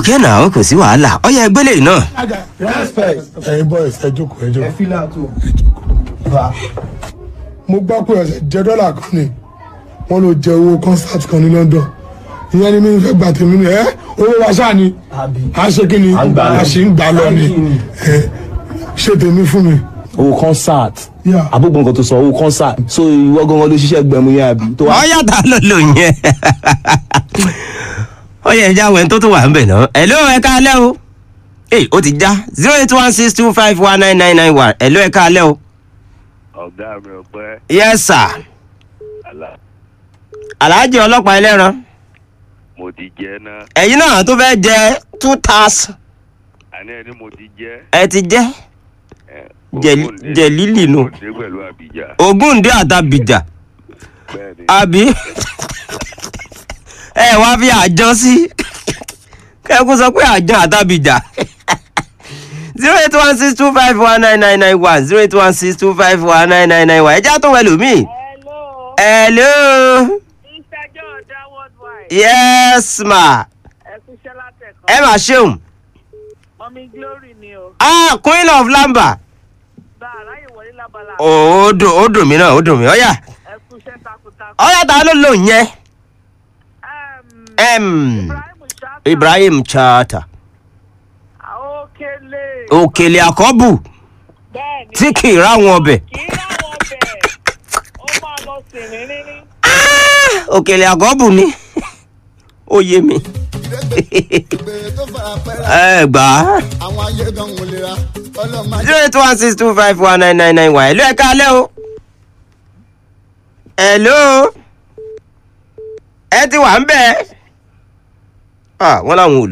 òkè náà kò sí wàhálà ọyẹ ẹgbẹ́ lè náà. respect ẹyin boys ẹ jókòó ẹ jókòó. fílà tó bá mo gbọ́ pé ọ̀sẹ̀ jẹ́ dọ́là kan ni wọ́n ló jẹ owó concert kan ní london ìyẹn ni mi fẹ́ gbà tèmi ni ẹ owó wa ṣáà ni àbí a ṣe kí ni À ń gbà lọ. a ṣì ń gbà lọ ni Thank you. ẹ ṣe tèmi fún mi. owó concert Yeah. àbúgbò nǹkan tó sọ owó concert so ìwọ gangan ló ṣiṣẹ́ gbẹ̀mú yẹn àbí tó wá. ọyá ta ló lò yẹn ọyẹ ẹja wẹ̀ tó tó wà ń bẹ̀ náà ẹ̀ló ẹ̀ka alẹ́ o ee ó ti já zero eight one six two five one nine nine nine one ẹ̀ló ẹ̀ka alẹ́ o ọ̀gá mi ọ̀pẹ́ yes sir àlà alhaji ọlọ́pàá ẹlẹ́ran mo ti jẹ́ náà ẹ̀yin náà tó fẹ́ jẹ two thousand àní ẹni mo ti jẹ́ ẹ ti jẹ́ ẹ̀, Jẹ̀lí- Ògúndé- jẹ̀lílì nù. Ògúndé pẹ̀lú àbíjà ogúndé àtàbìjà bẹ́ẹ̀ ni àbí ẹ wá fi àjọ sí kẹ́kún sọ pé àjọ àtàbìjà zero eight one six two five one nine nine nine one zero eight one six two five one nine nine nine one ẹ já tó wẹ̀ lómi. Hello, hello Mr. Jordan Worldwide. yes ma Ẹ kú iṣẹ́ látẹ̀kọ́. ẹ mà ṣeun Mọ̀mí Glory ni o. ah queen of lamba Bá àráyè wọlé lábala. ó dùn ó dùn mí náà ó dùn mí ọ̀yà Ẹ kú iṣẹ́ takuntakun. ọ̀yà ta ló lò yẹn Em, Em, Ibrahim Shata. ibrahim chata Okele. òkèlè àkọ́bù Bẹ́ẹ̀ni. tí kì í ráwọn ọbẹ̀ Kì í ráwọn ọbẹ̀. Ó máa lọ sí rírírí. òkèlè àkọ́bù ni ó yé mi ẹ gbà á àwọn ayé gan wò lè ra ọlọ́mọ zero eight one six two five one nine nine nine one ẹ̀lú ẹ̀ka alẹ́ o ẹ̀lú ẹ ti wà ń bẹ̀ ẹ́ wọ́n láwọn ò